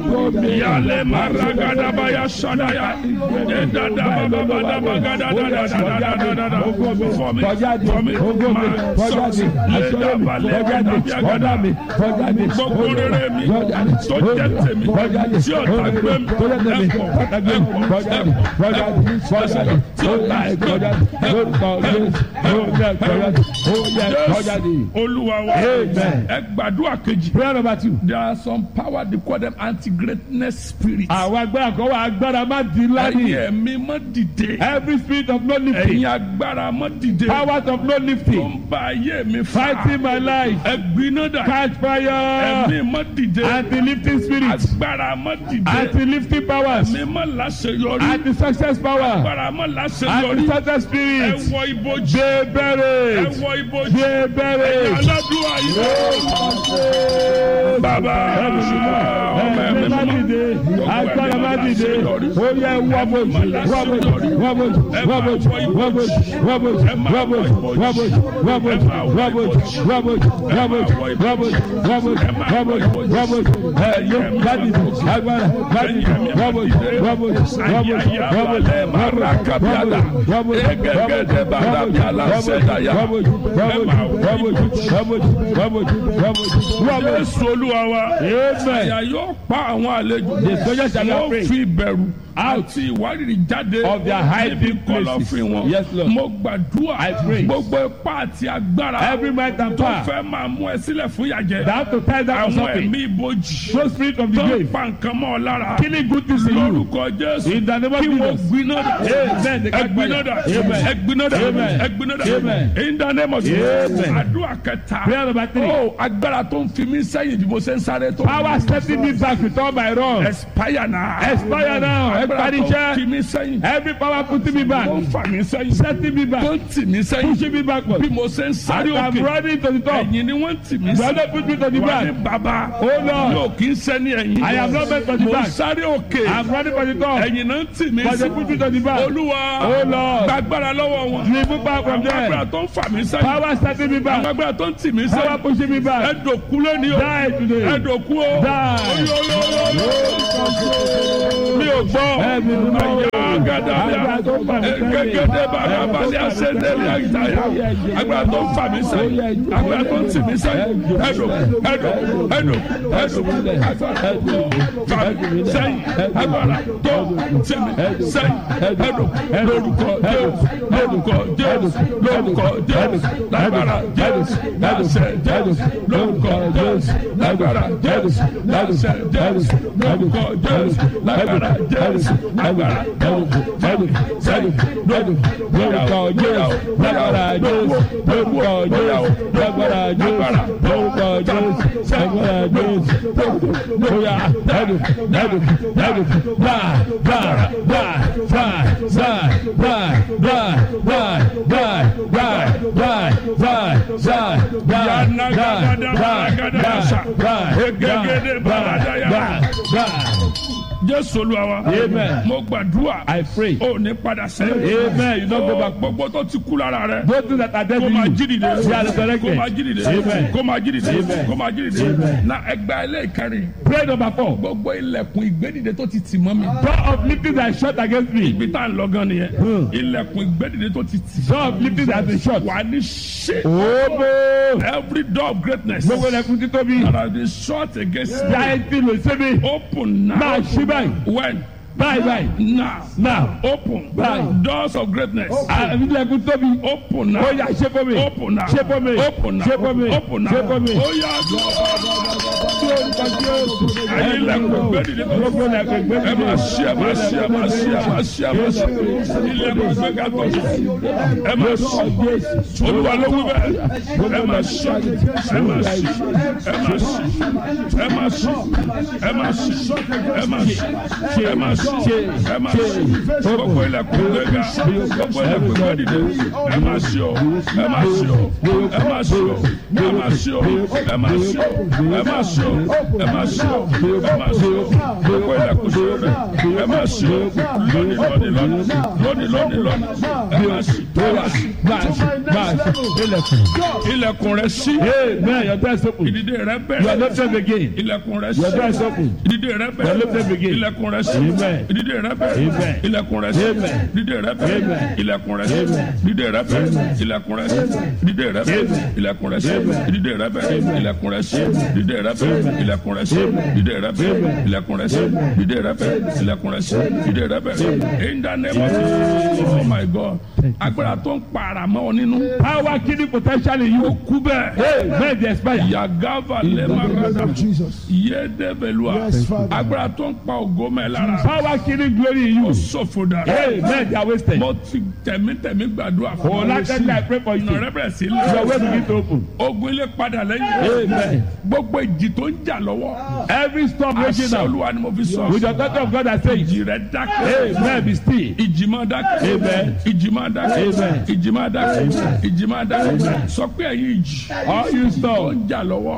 Ògo mi. Yale maragadabaya sadaya. Edadabababadabagadadadadadadadada. For me, Kọjáde, for me, ògo mi, my kọjáde, success. àṣọyé mi, kọjáde, ọ̀dà mi, kọjáde, Gbogbo rere mi kọjáde, tó jẹ́ tèmi kọjáde, tí ọ̀tá gbé mi tó jẹ́ tèmi, ẹ̀pọ̀ ọ̀tá gbé mi, ẹ̀pọ̀ kọjáde, kọjáde, kọjáde, tí ó ọ̀tá yẹ gbé kọjáde, lórúkọ Jésù, ó yẹ kọjáde, ó yẹ kọjáde. Jésù Olúwa wa Amen. ẹ gbàdúrà kejì. Prayer number two. There are some power they call them anti-greatness spirits. Àwọn agbára kan wà agbára má di ńlá Ẹ̀yin ni. ẹ̀mí mọ́ dìde. Every spirit of no Ẹ̀yin lifting, agbára mọ́ dìde. powers of no Tó lifting, ń ba ayé mi fa. fighting my life, Ẹ̀gbiná dà. catch fire, Ẹ̀mí mọ́ dìde. anti-lifting spirits, Agbára mọ́ dìde. anti-lifting powers, Ẹ̀mí mọ́ láṣeyọrí. anti-success power, Agbára mọ́ láṣeyọrí. anti-success Ẹ spirits, wọ ibojì. they Ẹ buried, wọ ibojì. they buried. Aládùúgbò yìí. Bàbá ọmọ ẹ̀mí Ẹ̀mí má mímọ́. dìde, agbára má dìde, ó yẹ wọ́bọ̀jì, wọ́bọ̀jì, wọ́bọ̀jì, wọ́bọ̀jì, wọ́bọ̀jì, wọ́bọ̀jì, wọ́bọ̀jì, wọ́bọ̀jì, wọ́bọ̀jì, wọ́bọ̀jì, wọ́bọ̀jì, wọ́bọ̀jì, wọ́bọ̀jì, wọ́bọ̀jì, wọ́bọ̀jì, wọ́bọ̀jì, ẹ̀yẹ má dìde, agbára má dìde, wọ́bọ̀jì, wọ́bọ̀jì, wọ́bọ̀jì, wọ́bọ̀jì, wọ́bọ̀jì, Jésù Olúwa wa. Amen. Àyà yóò pa àwọn àlejò. The soldiers shall not Wọ́n pray. fi ìbẹ̀rù àti ìwárìrì jáde Of their hiding níbi kọ̀lọ̀fín places. wọn. Yes, Lord. Mo gbàdúrà I pray. gbogbo ipá àti agbára Every might and tó power fẹ́ máa mú ẹ sílẹ̀ fún ìyàjẹ́. that have to tie down Àwọn something. ẹ̀mí ibojì No spirit of the tó ń grave, pa nǹkan mọ́ ọ lára. killing good things in you. Lórúkọ Jésù. In the name of Kí wọ́n Jesus. gbiná dà. Amen. The Ẹgbiná dà. Amen. Ẹgbiná dà. Amen. Ẹgbiná dà. Amen. In the name of Jesus. Amen. Àdúrà kẹta. Prayer number three. Ó agbára tó ń fi mí sẹ́yìn bí mo ṣe ń sáré tó. Power setting me back with all my wrongs. Expire now. Expire now. Agbára tó ń Expire. fi mí sẹ́yìn. Every power putting me back, Tó ń fà mí sẹ́yìn. setting me Tó back, ń tì mí sẹ́yìn. pushing me backward. Bí mo ṣe ń sáré I'm òkè. running to the top. Ẹ̀yìn ni wọ́n ń tì mí Brother, sí. put me to the Wà back. ní bàbá. Oh Lord. Yóò kí ń sẹ́ni ẹ̀yìn. I am not meant for the Mo ń back. sáré òkè. I'm running for the top. Ẹ̀yìn náà ń tì mí But sí. they put me to the back. Olúwa. Oh Lord. Gbàgbára lọ́wọ́ wọn. Remove back from Àwọn agbára there. tó ń fà mí sẹ́yìn. Power setting me Àwọn back. agbára tó ń tì mí Power sẹ́yìn. pushing me back. Ẹ̀dọ̀kú lónìí o. Die today. Ẹ̀dọ̀kú o. Mi ò gbọ́. Ẹ̀mí mi mọ́. Àyà gàdàbíà. Agbára tó ń fà mí sẹ́yìn. Gẹ́gẹ́dẹ́ bàrà balẹ̀ àṣẹ́dẹ́lẹ̀ àyítáyà. Agbára tó ń fà mí sẹ́yìn. Agbára tó ń tì mí sẹ́yìn. Ẹ̀dọ̀ ẹ̀dọ̀ ẹ̀dọ̀ ẹ̀dọ̀ agbára tó fà mí sẹ́yìn. Agbára tó tì mí sẹ́yìn. Ẹ̀dọ̀ lórúkọ Jésù lórúkọ Jésù lórúkọ Jésù lágbára Jésù láṣẹ Jésù lórúkọ Jésù lágbára Jésù láṣẹ Jésù lórúkọ Jésù lágbára Jésù lágbára Jésù sẹ́yìn lórúkọ Jésù lágbára Jésù lórúkọ Jésù lágbára Jésù lórúkọ Jésù lágbára Jésù lóya ẹdùn ẹdùn ẹdùn bá bá bá bá bá bá bá bá bá bá bá bá bá bá Jésù Olúwa wa. Amen. Mo gbàdúrà. I pray. O ní padà sẹ́yìn. Amen. You don't go back. Gbogbo tó ti kú lára rẹ̀. Those things that are dead Kó in máa you, jí dìde. they are resurrected. Kó máa jí dìde. Amen. Kó máa jí dìde. Amen. Kó máa jí dìde. Na ẹgbẹ́ ẹlẹ́ẹ̀kẹrin. Prayer number four. Gbogbo ilẹ̀kùn ìgbédìde tó ti tì mọ́ mi. Door of lifting that is shut against me. Ibi tá à ń lọ gan nìyẹn. Hmm. Ilẹ̀kùn ìgbédìde tó ti tì. Door of lifting that is shut. Wà á ní ṣe. Obo. Every door of greatness. Gbogbo ẹlẹ́kùn títóbi. that has been shut against me. Jáde tí lè ṣe mi. Open now. Máa ṣí báyìí. When? Báyìí báyìí. Now. Now. Open. Báyìí. Doors of greatness. Àbí ilẹ̀kùn tóbi. Open now. Ó yá ṣe fún mi. Open now. Ṣe fún mi. Open now. Ṣe fún mi. Open now. Ṣe fún mi. Ó yá Ẹyin ilẹ̀kùn ìgbédìde tó Gbogbo ẹlẹ́kùn ẹ ìgbédìde. máa ṣí ẹ máa ṣí ẹ máa ṣí ẹ máa ṣí ẹ máa ṣí ilẹ̀kùn ìgbéga tó ẹ máa ṣí olúwa ló wí bẹ́ẹ̀ ẹ máa ṣí ẹ máa ṣí ẹ máa ṣí ẹ máa ṣí ẹ máa ṣí ẹ máa ṣí ẹ máa ṣí ẹ máa ṣí gbogbo ilẹ̀kùn ìgbéga gbogbo ilẹ̀kùn ìgbédìde ẹ máa ṣí o ẹ máa ṣí o ẹ máa ṣí o ẹ máa ṣí o ẹ máa ṣí o ẹ máa ṣí o ẹ máa ṣí o ẹ máa ṣí o gbogbo ilẹ̀kùn ìgbéga ẹ máa ṣí o lónìí lónìí lónìí lónìí lónìí lónìí ẹ máa ṣí ẹ máa ṣí March, to my next march. level. Ilẹ̀kùn. Go. ilẹ̀kùn rẹ sí Amen. Your door is open. ìdìde rẹ You are bẹ̀rẹ̀ lifted again. ilẹ̀kùn rẹ Your door sí is open. ìdìde rẹ Your bẹ̀rẹ̀ lifted begin. ilẹ̀kùn rẹ sí Amen. ìdìde rẹ bẹ̀rẹ̀ Amen. ilẹ̀kùn rẹ sí Amen. ìdìde rẹ bẹ̀rẹ̀ Amen. ilẹ̀kùn rẹ sí Amen. ìdìde rẹ bẹ̀rẹ̀ ilẹ̀kùn rẹ sí ìdìde rẹ bẹ̀rẹ̀ Amen. ilẹ̀kùn rẹ sí Amen. ìdìde rẹ bẹ̀rẹ̀ Amen. ilẹ̀kùn rẹ sí ìdìde rẹ bẹ̀rẹ̀ ilẹ̀kùn rẹ sí ìdìde rẹ bẹ̀rẹ̀ Amen. ilẹ̀kùn rẹ sí ìdìde rẹ bẹ̀rẹ̀ ilẹ̀kùn rẹ sí ìdìde rẹ bẹ̀rẹ̀ in the name of Jesus oh my God agbára tó ń para mọ́ ọ nínú Power killing potential in you. kú bẹ́ẹ̀ Amen. They expire. yagava In the name lemarada of Jesus. yedebelua Yes, Father. agbára tó ń pa ògo mẹ́ lára Power killing glory in ó you. ṣòfò dà Amen. They are wasted. mo ti tẹ̀mítẹ̀mí gbàdúrà Oh, fún ọ like that, I pray for you. ọ̀nà rẹ bẹ̀rẹ̀ sí Your way lọ begin to open. ogun ilé padà lẹ́yìn Amen. gbogbo ìjì tó ń jà lọ́wọ́ Every storm raging àṣẹ now. olúwa ni mo fi sọ With the authority of God, I say, ìjì rẹ dákẹ́ Amen. Be still. ìjì máa dákẹ́ Amen. ìjì máa dákẹ́ Amen. ìjì máa dákẹ́ ìjì máa dákẹ́ sọ pé ẹ̀yin ìjì All you tó storm, ń jà lọ́wọ́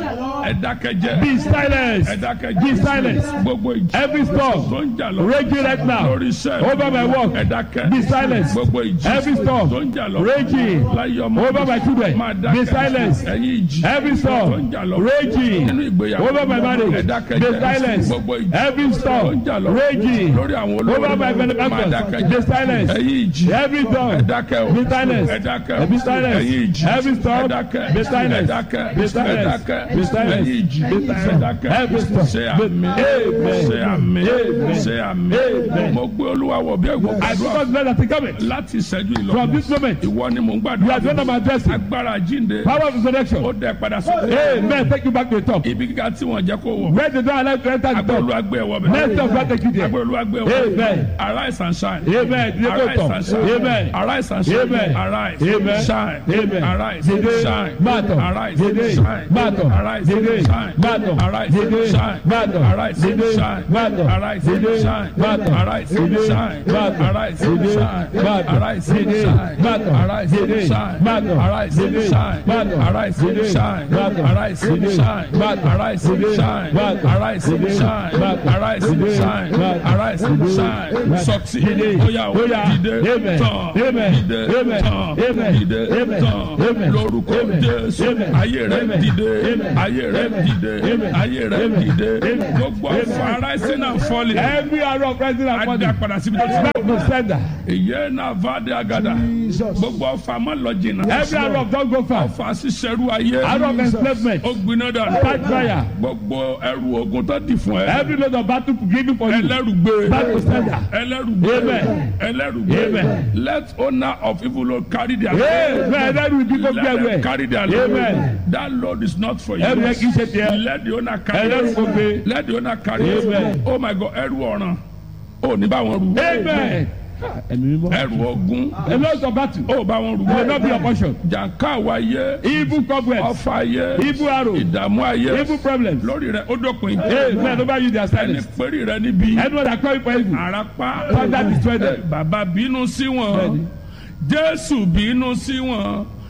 ẹ dákẹ́ jẹ́ be silent. ẹ dákẹ́ Be jẹ́ silent. gbogbo ìjì Every tó storm ń jà lọ́wọ́ raging right now. lórí iṣẹ́ Over my work. ẹ dákẹ́ Be silent. gbogbo ìjì Every storm tó ń jà lọ́wọ́ raging láyé ọmọ over my children. máa Be dákẹ́ silent. ẹ̀yin ìjì Every tó ń storm jà lọ́wọ́ raging nínú ìgbéyàwó over my ẹ marriage. dákẹ́ Be jẹ́ silent. gbogbo ìjì Every tó ń storm jà lọ́wọ́ raging lórí àwọn olórí over my máa benefactors. dákẹ́ Be jẹ́ silent. ẹ̀yin ìjì Every ẹ storm. dákẹ́ o Be silent. ẹ dákẹ́ o Be silent. ẹ̀yin ìjì Every storm. ẹ dákẹ́ Be silent. ẹ dákẹ́ Be ẹ silent. dákẹ́ Be silent. ẹ̀yin ìjì Be ẹ silent. dákẹ́ Every storm. ṣe àmì Amen. ṣe àmì Amen. ṣe àmì Amen. mo gbé olúwa wọ̀ bí ẹ̀gbọ́n I gbàdúrà because God has come láti ìṣẹ́jú ìlọ from this moment. ìwọ ni mò ń You gbàdúrà are the one I'm addressing. agbára jíǹde Power of ó resurrection. dẹ padà sókè Amen. Take you back to the top. ibi gíga tí wọ́n jẹ́ kó wọ̀ Where the door allowed to enter the agbára top. olúwa gbé ẹ̀wọ̀ Next bẹ̀ of God take you there. agbára olúwa gbé ẹ̀wọ̀ Amen. arise and shine Amen. Dìde kó arise tọ̀. and shine Amen. arise and shine Amen. arise Amen. shine Amen. arise Dìde. shine Máa tọ̀. arise Dìde. shine Máa tọ̀. arise Dìde. shine Máa tọ̀. arise Dìde. shine Máa tọ̀. arise Dìde. shine Máa tọ̀. arise Dìde. shine Máa tọ̀. arise Dìde. shine Máa tọ̀. arise Dìde. shine Máa tọ̀. arise Dìde. shine Máa tọ̀. arise Dìde. shine Máa tọ̀. arise Dìde. shine Máa tọ̀. arise Dìde. shine Máa tọ̀. arise Dìde. shine Máa tọ̀. arise Dìde. shine Máa tọ̀. arise Dìde. shine Máa tọ̀. arise Dìde. shine Máa tọ̀. arise Dìde. shine Máa tọ̀. succeed Dìde. oya o Oya. dìde Amen. tán Amen. dìde Amen. tán Amen. dìde Amen. tán Amen. lórúkọ Amen. Jésù Amen. ayé rẹ Amen. dìde Amen. ayé rẹ Amen. dìde Amen. ayé rẹ Amen. dìde Amen. gbogbo ọfà rising and falling Every arrow of rising and adá falling. padà síbi tó ti bá Back to sender. ìyẹn náà vade agada Jesus. gbogbo ọfà má lọ jìnnà Every arrow of don't go far. ọfà ṣiṣẹrú ayé Arrow of enslavement. ó gbiná dànù Catch fire. gbogbo ẹrù ogun tó dì fún ẹ Every load of battle given for you. ẹlẹ́rùgbé Back to sender. ẹlẹ́rùgbé Amen. ẹlẹ́rùgbé Amen. let owner of evil Lord carry their Amen. Ẹlẹ́rù ibi tó gbé let them ẹwẹ́. carry their load Amen. that load is not for you Ẹrù yẹn kì í ṣe tiẹ̀. let the owner carry Ẹlẹ́rù it kò gbé. let the owner carry it Amen. oh my God ẹrù ọ̀ràn ò ní bá wọn rù Amen. Ẹ̀mí mímọ́. ẹrù ogun A lot of battle. ó bá wọn rù Will not be your portion. jàǹká àwa ayé Evil cobwebs. ọfà ayé Evil arrow. ìdààmú ayé Evil problems. lórí rẹ ó dópin Amen. Over you their ẹni silence. péré rẹ níbi Anyone that call you for evil. àràpá Father destroy them. bàbá bínú sí wọn Bẹ́ẹ̀ni. jésù bínú sí wọn